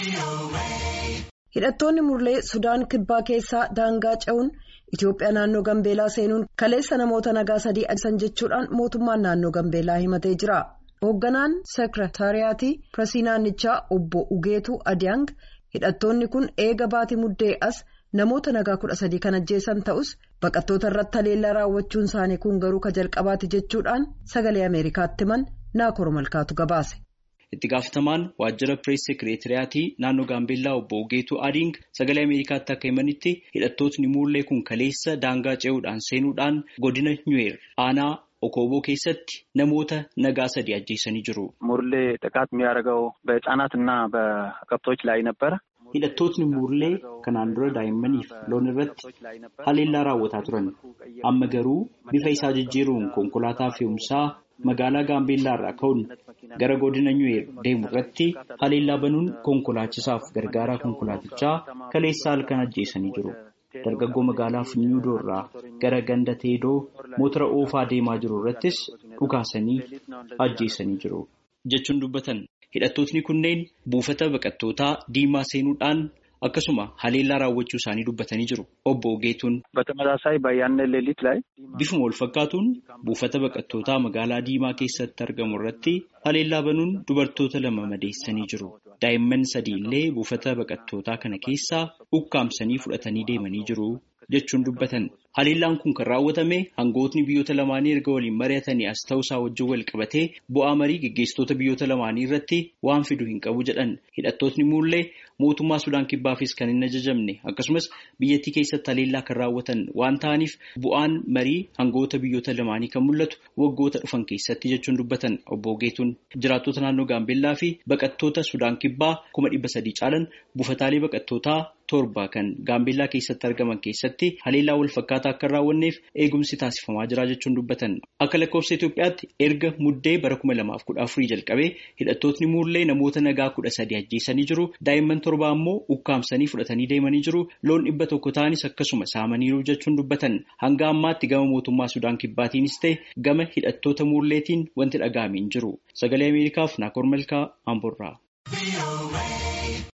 Hidhattoonni murlee Sudaan kibbaa keessaa daangaa ce'uun Itoophiyaa naannoo Gambeelaa seenuun kaleessa namoota nagaa sadii ajjeesan jechuudhaan mootummaan naannoo Gambeelaa himatee jira. Hoogganaan seekirataariyaatii Pireesii naannichaa obbo Ugeetuu Adiyaang hidhattoonni kun eega baatii muddee as namoota nagaa kudha sadii kan ajjeesan ta'us baqattoota irratti haleellaa raawwachuun isaanii kun garuu ka jalqabaati jechuudhaan sagalee Ameerikaatti himan Naakor Malkaatu gabaase. itti gaafatamaan waajjira pirees sekireetiriyaatii naannoo gaambeellaa obbo Ugeetuu Adiing sagalee Ameerikaatti akka himanitti hidhattootni muullee kun kaleessa daangaa ce'uudhaan seenuudhaan godina Nyuweer aanaa Okooboo keessatti namoota nagaa sadii ajjeesanii jiru. ሙርሌ ጥቃት የሚያደርገው በህጻናትና በከብቶች ላይ ነበረ። Hidhattootni muullee kanaan dura daa'immaniif loon irratti haleellaa raawwataa turan. Amma garuu bifa isaa jijjiiruun konkolaataa fe'umsaa magaalaa Gaambeellaa irraa ka'uun gara godina Nyuweer deemu irratti haleellaa banuun konkolaachisaaf gargaaraa konkolaatichaa kaleessa halkan ajjeesanii jiru. Dargaggoo magaalaa Funyuudoo irraa gara ganda Teedoo motora oofaa deemaa jiru irrattis dhukaasanii ajjeesanii jiru. Jechuun dubbatan hidhattootni kunneen buufata baqattootaa diimaa seenuudhaan akkasuma haleellaa raawwachuu isaanii dubbatanii jiru. Obbo Ogeetuun. በተመሳሳይ በያነ ሌሊት ላይ Bifuma wal fakkaatuun buufata baqattootaa magaalaa diimaa keessatti argamu irratti haleellaa banuun dubartoota lama madeessanii jiru. Daa'imman sadii illee buufata baqattootaa kana keessaa ukkaamsanii fudhatanii deemanii jiru jechuun dubbatan. Haleellaan kun kan raawwatame hangootni biyyoota lamaanii erga waliin mari'atanii as ta'uusaa wajjin wal qabatee bu'aa marii geggeessitoota biyyoota lamaanii irratti waan fidu hin qabu jedhan hidhattootni muullee mootummaa Sudaan kibbaafis kan hin ajajamne akkasumas biyyattii keessatti haleellaa kan raawwatan waan ta'aniif bu'aan marii hangoota biyyoota lamaanii kan mul'atu waggoota dhufan keessatti jechuun dubbatan obbo Ogeetuun jiraattota naannoo Gaambeellaa fi baqattoota Sudaan kibbaa kuma dhibba sadii caalan buufataalee baqattootaa torba kan Gaambeellaa keessatti argaman keessatti haleellaa wal fakkaataa akka hin raawwanneef eegumsi taasifamaa jira jechuun dubbatan. Akka lakkoofsa Itoophiyaatti erga muddee bara kuma lamaaf kudha afurii jalqabee hidhattootni muullee namoota nagaa kudha sadii ajjeesanii jiru. Daa'imman torba ammoo ukkaamsanii fudhatanii deemanii jiru. Loon dhibba tokko ta'anis akkasuma saamaniiru jechuun dubbatan. Hanga ammaatti gama mootummaa Sudaan kibbaatiinis ta'e gama hidhattoota muulleetiin wanti dhaga'ame hin jiru. Sagalee Ameerikaaf Naakoor Malkaa Amborraa.